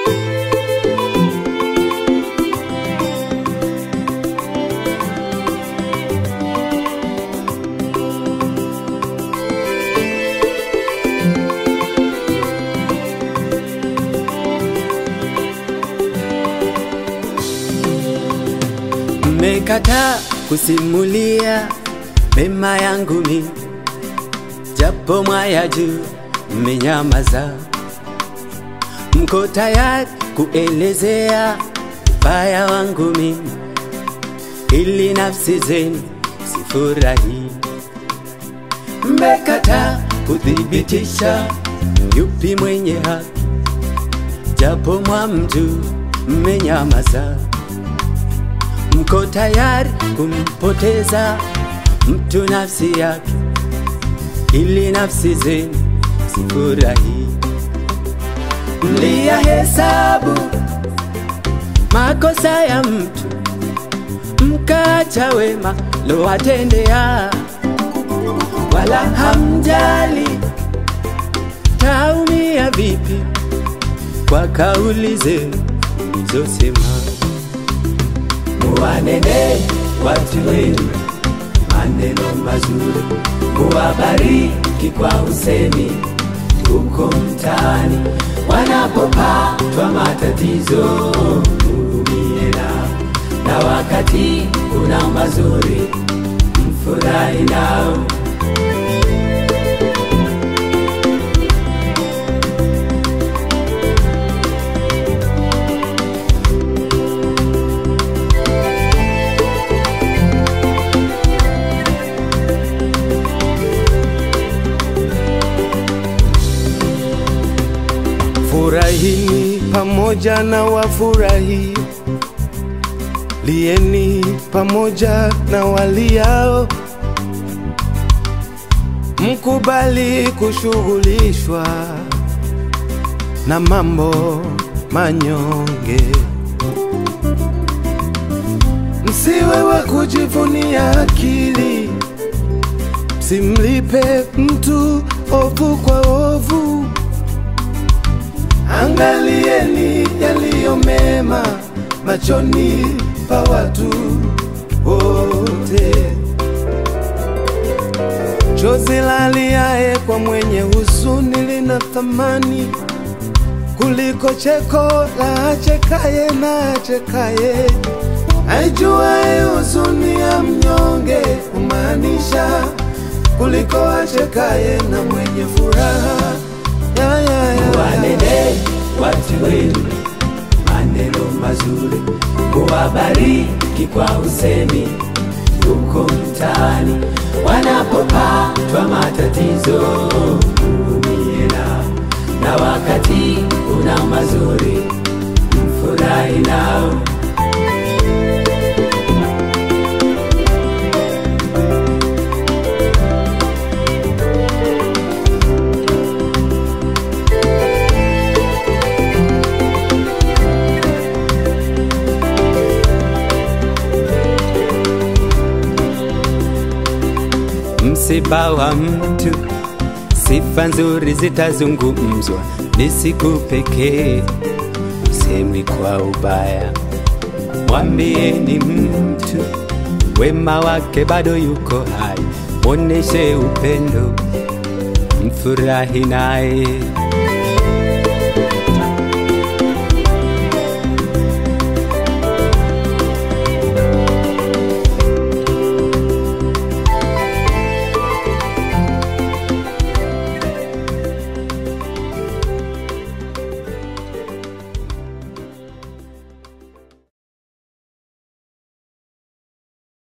Mmekataa kusimulia mema yangu mimi, japo mwaya juu mmenyamaza. Mko tayari kuelezea ubaya wangu mimi, ili nafsi zenu sifurahi. Mmekataa kuthibitisha yupi mwenye haki, japo mwamjuu mmenyamaza. Mko tayari kumpoteza mtu nafsi yake, ili nafsi zenu sifurahi. Mliyahesabu makosa ya mtu, mkaacha wema lowatendea, wala hamjali taumia vipi kwa kauli zenu mlizosema. Muwanene watu wenu maneno mazuri, muwabariki kwa usemi huko mtaani, wanapopatwa matatizo mhurumie nao, na wakati kuna mazuri mfurahi nao. Furahini pamoja na wafurahi, lieni pamoja na waliao, mkubali kushughulishwa na mambo manyonge, msiwe wa kujivunia akili, msimlipe mtu ovu kwa ovu. Angalieni yaliyo mema machoni pa watu wote. Chozi laliaye kwa mwenye huzuni lina thamani kuliko cheko la achekaye na achekaye. Aijuaye huzuni ya mnyonge humaanisha kuliko achekaye na mwenye furaha. Ya, ya, ya, ya. Wanene watu wenu maneno mazuri, muwabariki kwa usemi huko mtaani, wanapopatwa matatizo mhurumie nao, na wakati kuna mazuri mfurahi nao. Msiba wa mtu, sifa nzuri zitazungumzwa, ni siku pekee, usemwi kwa ubaya. Mwambieni mtu wema wake bado yuko hai, moneshe upendo, mfurahi naye.